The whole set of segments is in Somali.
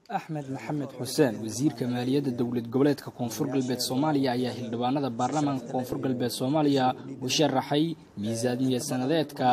axmed maxamed xuseen wasiirka maaliyadda dowlad goboleedka koonfur galbeed soomaaliya ayaa xildhibaanada baarlamaanka koonfur galbeed soomaaliya u sharaxay miisaaniya sanadeedka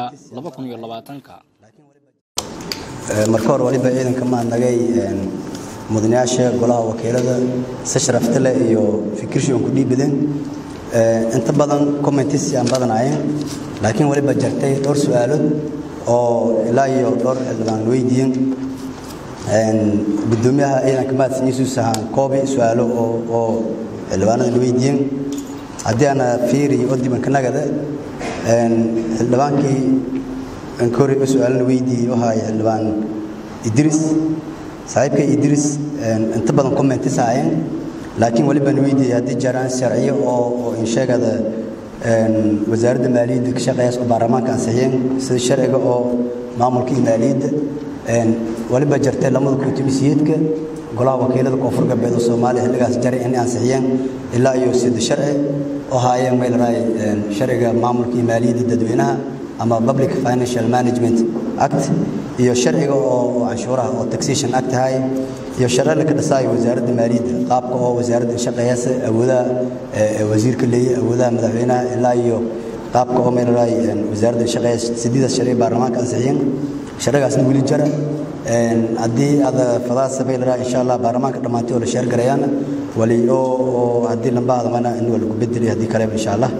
marka hore waliba ciidanka mahadnagay mudanayaasha golaha wakiilada si sharafta leh iyo fikirshi aan ku dhiibadeen inta badan commentis aan badanaayeen laakiin waliba jartay dhowr su-aalood oo ilaa iyo dhowr xildhibaan weydiiyeen gudoomiyaha ciidanka mahadsan yuusuf sahaan koobi su-aalo oo xildhibaanada weydiiyeen haddii aana fiiri oo dibankanagada xildhibaankii nkori su-aalana weydiiyey waxaa xildhibaan idris saaxiibkay idris inta badan commentis ahaayeen laakiin waliban weydiiyey haddii jaraan sharciyo oo insheegada wasaaradda maaliyadda ka shaqeeyaas oo baarlamaanka ansixiyeen sida sharciga oo maamulka iyo maaliyadda waliba jartay lamada kutumisiyeedka golaha wakiilada koonfur galbeed oo soomaaliya xilligaas jaray inay ansixiyeen ilaa iyo sida sharci oo haayeen maylaray sharciga maamulka iyo maaliyadda dadweynaha ama public financial management act iyo sharciga oo canshuuraha oo taxation act ahay iyo sharci la ka dhisaayo wasaaradda maaliyadda qaabka oo wasaaradda shaqeeyasa awoodaha wasiirka leeyahay awoodaha madaxweynaha ilaa iyo qaabka oo meelaray wasaaradda shaqeeyasa sideedaas sharci baarlamaanka ansixiyeen sharcigaasna weli jara haddii aad fadaasa meelaray insha allah baarlamaanka dhammaantay oo la sheer garayaana wali oo haddii lamba adamana in waa lagu bedeli haddii kaleba insha allah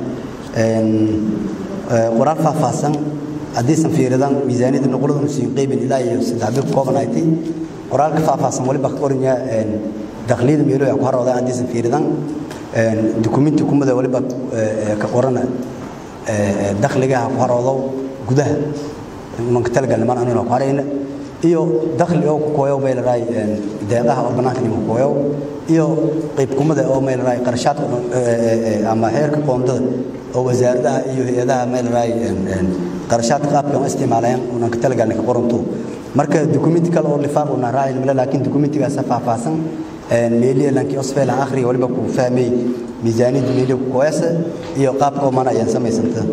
qoraal faahfaahsan haddiisan fiiridan miisaaniyadda nuqulada siin qaybin ilaa iyo saddex bil kooban aytay qoraalka faahfaahsan waliba ka qoranya dakliyada meelo ku haroodan haddiisan fiiridan dukumenti kumada waliba ka qorana dakhligaha ku haroodo gudaha manka talagalna man anuna ku harayna iyo dakhli oo ku kooyow bay leedahay deeqaha oo bannaanka nima kooyow iyo qayb kumada oo may leedahay qarashaadka ama xeerka qoondada oo wasaaradaha iyo hay-adaha may leedahay qarashaadka qaabka ma isticmaalayaan unan ka talagalna ka qoranto marka dukumenti kale oo lifaaq una raacin male laakiin dukumentigaas faahfaahsan meeliya lankii osfeelan akhriga waliba ku fahmay miisaaniyadda meeliya ku kooyasa iyo qaabka oo mana ayaan samaysanta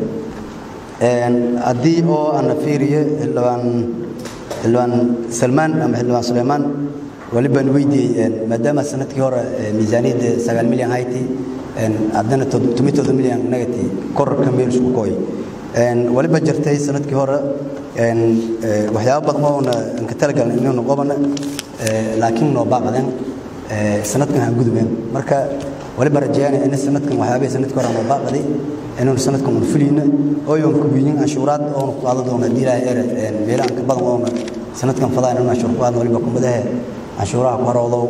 haddii oo ana fiiriyo xildhibaan xildhibaan salmaan ama xildhibaan suleymaan walibaan weydiiyey maadaama sanadkii hore miisaaniyadda sagaal milyan hayti haddana tomitooda milyan nagati korarka meel isku kooy waliba jirtay sanadkii hore waxyaabo badan oona ka talagalna inaynu qobana laakiin noo baaqdeen sanadkan aan gudubeen marka waliba rajeeyana in sanadkan waxyaabihii sanadkii hore noo baaqday inaynu sanadkan un fulayna ooyon kubiyin canshuuraad oona ku qaado doona haddii ilaahay ere meelahan ka badan oona sanadkan fadaa inaynu canshuur ku qaadno waliba kumadahe canshuuraha ku haroodo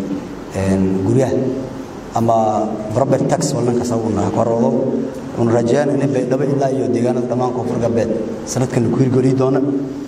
guryaha ama property tax wallankaas una ku haroodo una rajeeyaan in baydhabo ilaa iyo deegaanada dhammaan koonfur galbeed sanadkan ku hirgeliyi doona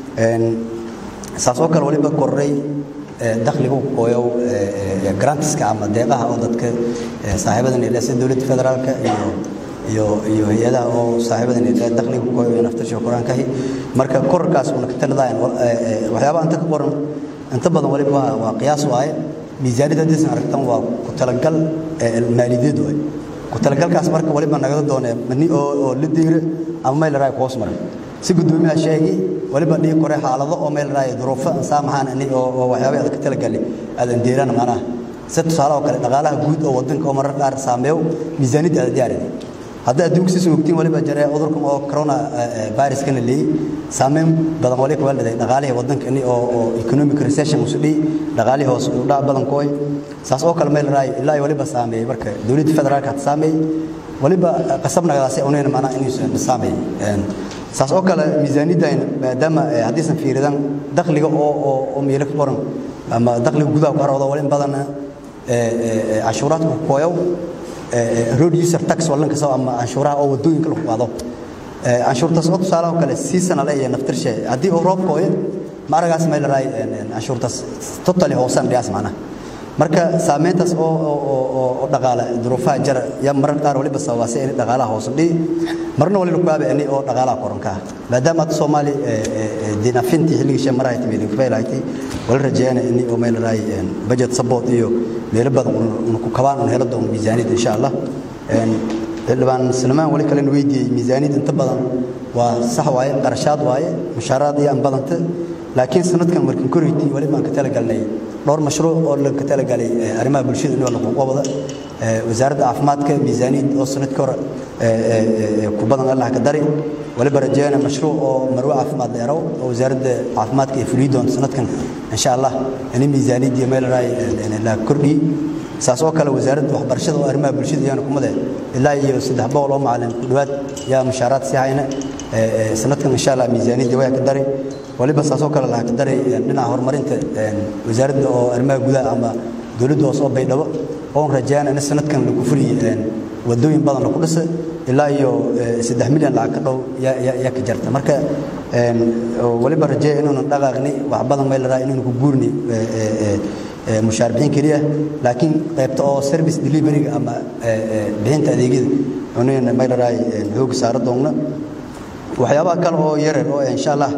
saas oo kale waliba koray dakhliga u kooyow grantiska ama deeqaha oo dadka saaxiibadan ilaa sida dowladda federaalka iyo iyo iyo hay-adaha oo saaxiibadan ilaa dakhliga ku kooyow naftarsha quraankahi marka korarkaas una ka taladayan waxyaabaha inta ka qoran inta badan waliba waa qiyaas waaye miisaaniyadda haddaysan aragtan waa ku talagal maaliyadeed waaye ku talagalkaas marka waliba nagada doonee mani oo la diira ama meel raay ku hoos maray si gudoomiyaha sheegi waliba dhigi kore xaalado oo meel raay duruufo saamaxaan ani oo waxyaabay aad ka talagali aadan deerana macnaha si tusaale oo kale dhaqaalaha guud oo wadanka oo marar qaar saameeyo miisaaniyadda aad diyaarida hadda adduunka si sugtiin waliba jare cudurkan oo corona viruskana leeyay saameyn badan wali kuwa leedahay dhaqaalihii wadankani oo oo economic recession usu dhii dhaqaalihii hoos u dhac badan kooy saas oo kale meel raay ilaa iyo waliba saameeyay marka dowladda federaalka had saameeyay waliba qasabnagadaasi unayna macnaha inuusan saameeyay saas oo kale miisaaniyaddan maadaama haddiisan fiiridan dakhliga oo oo oo meelo ka qoran ama dakhliga gudaha ku harooda wali badanna cashuuraadka ku kooyow road user tax wallan kasta ama canshuuraha oo wadooyinka lagu qaado canshuurtaas oo tusaale oo kale seasonal ay naftirshe haddii uu roob kooyo ma aragaas meel raay canshuurtaas totally hoosan dhiyaas macnaha marka saameyntaas oo oo dhaqaale duruufaha jara yaa marar qaar waliba sababaasay in dhaqaalaha hoos dhii marna wali lagu aabe oo dhaqaalaha koranka maadaama aad Soomaali dinafinti xilliga shamaraha timid ku feelaaytay wala rajeeyana in oo meel raay budget support iyo meel badan uu ku kabaan helo doon miisaaniyad insha Allah xildhibaan Salmaan wali kale weydiiyey miisaaniyad inta badan waa sax waaye qarashaad waaye mushaaraad iyo aan badanta laakiin sanadkan markii koreytii wali baan ka talagalnay dhowr mashruuc oo laga talagalay arrimaha bulshada in la qabada wasaaradda caafimaadka miisaaniyad oo sanadkii hore ku badan allah ka dari waliba rajeyna mashruuc oo marwe caafimaad dheerow oo wasaaradda caafimaadka ay fuliyi doonto sanadkan insha allah in miisaaniyadii meel la kordhiyi saas oo kale wasaaradda waxbarashada oo arrimaha bulshada iyana kumade ilaa iyo saddex boqol oo macalin ku dhowaad yaa mushaaraad sii hayna sanadkan insha allah miisaaniyadii way ka dari waliba saas oo kale laha ka daray dhinaca horumarinta wasaaradda oo arrimaha gudaha ama dowladda hoose oo baydhabo oon rajeyana in sanadkan lagu fuliye wadooyin badan lagu dhisa ilaa iyo saddex milyan lacag ka dhow yaa ka jarta marka waliba rajeeya inuunan dhaqaaqni wax badan may laraa inuuna ku guurni mushaar bixin keliya laakiin qaybta oo service deliveryga ama bixinta adeegyada unayna may laraay xooga saara doonna waxyaabaha kale oo yaryar oo insha allah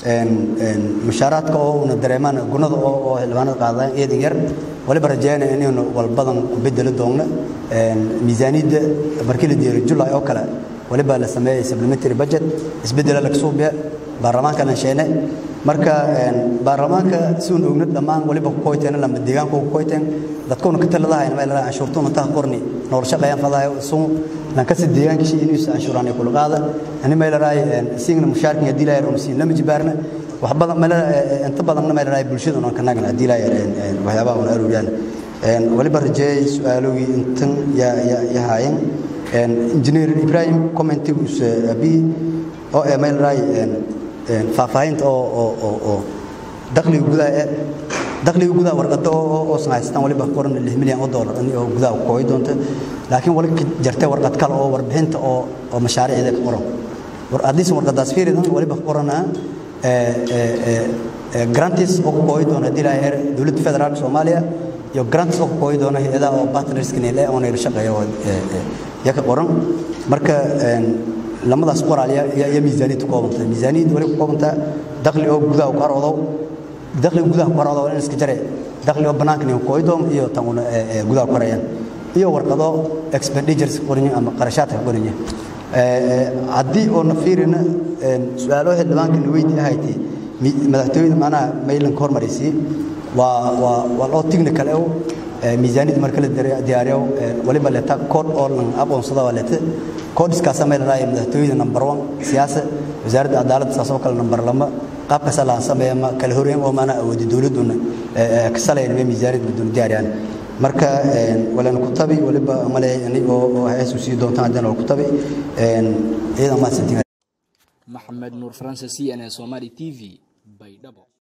mushaaraadka oo una dareemaan gunada oo xildhibaanada qaadaan eedan yar waliba rajeeyana inaynu walbadan ku bedeli doonno miisaaniyadda markii la diyaariyo july oo kale waliba la sameeyey supplementary budget isbedela laga soo biya baarlamaanka la sheene marka baarlamaanka si uun ogna dhammaan waliba ku koyteen lama deegaanka ku koyteen dadkuna ka taladahay meel la canshuurtuna taa qorni nool shaqeeyaan fadahay suu lan ka sid deegaanka shi inuu canshuuraan kula qaada ani meel raay siinna mushaarkin hadii la yaro siin lama jibaarna wax badan meel inta badan meel raay bulshada oo ka nagan hadii la yaro waxyaabaha oo aruuriyaan waliba rajeey su'aalooyi intan ya ya haayeen engineer Ibrahim commentigus abi oo meel raay faahfaahinta oo oo oo oo dakhliga gudaha ee dakhliga gudaha warqada oo oo sanaystaan waliba qoran 6 milyan oo dollar oo gudaha ku kooy doonta laakiin wali jartay warqad kale oo warbixinta oo oo mashaariicda ka qoran war adiis warqadaas fiiridan waliba qorana ee ee grantis oo ku kooy doona hadii la heer dawladda federaalka Soomaaliya iyo grantis oo ku kooy doona hay'adaha oo partners kene leh oo neer shaqeeyo ee ka qoran marka lamadaas qoraal ya miisaaniyad ku koobantay miisaaniyad wali ku koobanta dakhli oo gudaha ku aroodo dakhli gudaha ku aroodo in iska jare dakhli oo banaanka ku kooydoon iyo tan gudaha ku arayaan iyo warqado expenditures qorin ama qarashaadka qorin ee hadii oo nafiirina su'aalo xildhibaanka weydi ahayti madaxtooyada macnaha maylan ka hormaraysi waa waa waa loo technical oo miisaaniyada marka la diyaariyo waliba leeta code oo lan aqoonsada waa leeta codeskaas meel raay madaxtooyada number 1 siyaasad wasaaradda cadaaladda saas oo kale number 2 qaabka salaan sameeyo ma kala horeyn oo maana awoodi dawladuna ka salayeen miisaaniyada bidun diyaariyaan marka walan ku tabi waliba malay anigoo oo heesu sii doontaan hadana ku tabi ciidan ma santiin maxamed nuur francis cna somali tv baydhabo